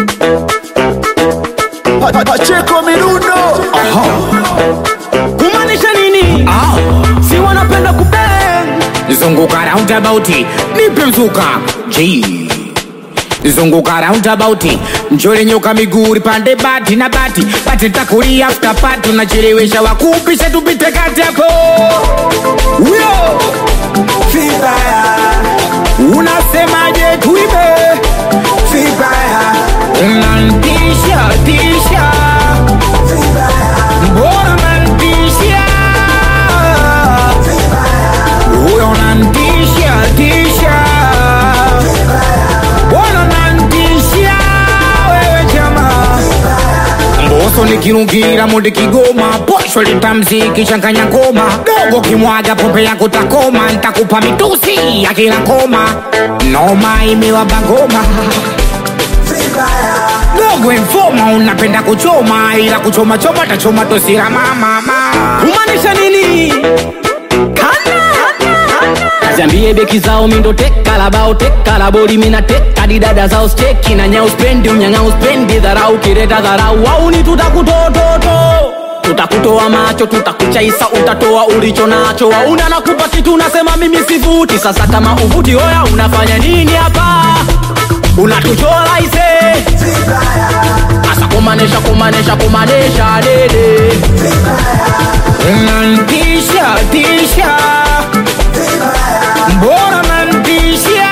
Pacheko Mirundo kumaanisha nini? Si wanapenda kubeng zunguka roundabout nipe mzuka G zunguka roundabout mchore nyoka miguu pande bati na bati bati takulia after party unachelewesha wakupisha tupite kati yako huyo Vibaya unasemaje tuibe Vibaya unantisha tisha mbona unantisha huyo unantisha tisha mbona unantisha wewe jamaa mboso nikirungira mundi kigoma posho litamziki changanya ngoma dogo kimwaga pombe yako takoma ntakupa mitusi ya kila koma noma imewaba ngoma dogo informa unapenda kuchoma ila kuchoma choma tachoma tosira mamama kumaanisha nini? Ziambie beki zao mindo teka la bao teka la boli mina teka di dada zao steki na nyao spendi unyanga uspendi dharau kireta dharau au ni tutakutototo tutakutoa macho tutakuchaisa utatoa ulicho nacho wauna nakupa kitu unasema mimi sivuti sasa kama uvuti oya unafanya nini hapa unatuchora ise asa kumanesha kumanesha kumanesha dede unantisha tisha mbona unantisha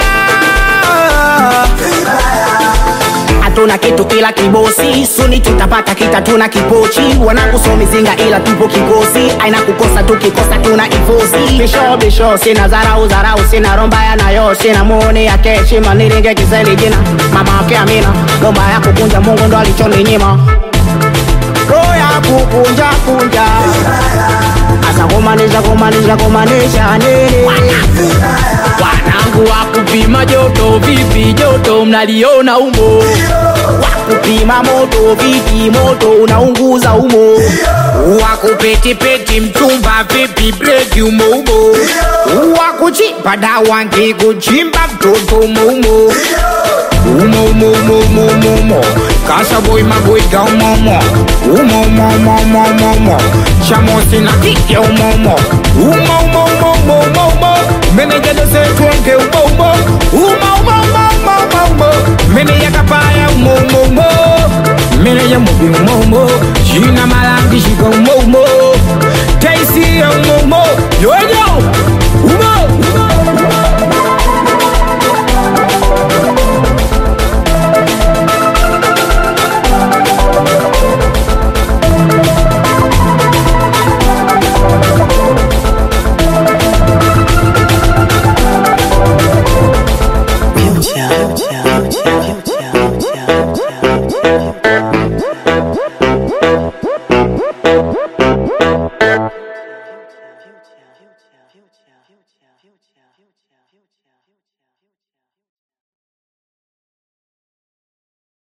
hatuna kitu ila kibosi suni tutapata kita tuna kipochi wanakusomizinga ila tupo kikosi aina kukosa tukikosa tuna ifosi bisho bisho sina zarau zarau sina romba ya nayo sina muoni ya keshima nilinge kiseli jina mama ake amina lomba ya kukunja mungu ndo alichoninyima roho ya kukunja kunja asa kumanisha kumanisha kumanisha nini wanangu wa kupima joto vipi joto mnaliona umo wakupima moto vipi moto unaunguza umo wakupetipeti mchumba vipi breki umoumo wakuchimba dawa nkikuchimba mtoto umoumo umoumoumoumoumoumo kasaboi magoiga umomo umoumoumoumoumoumo chamosi na kike umomo umoumoumoumoumoumo menejadosetwenge umoumo umoumoumoumoumoumo meneyakapaya umoumomo meneja mubi umoumo shina malangi shika umoumo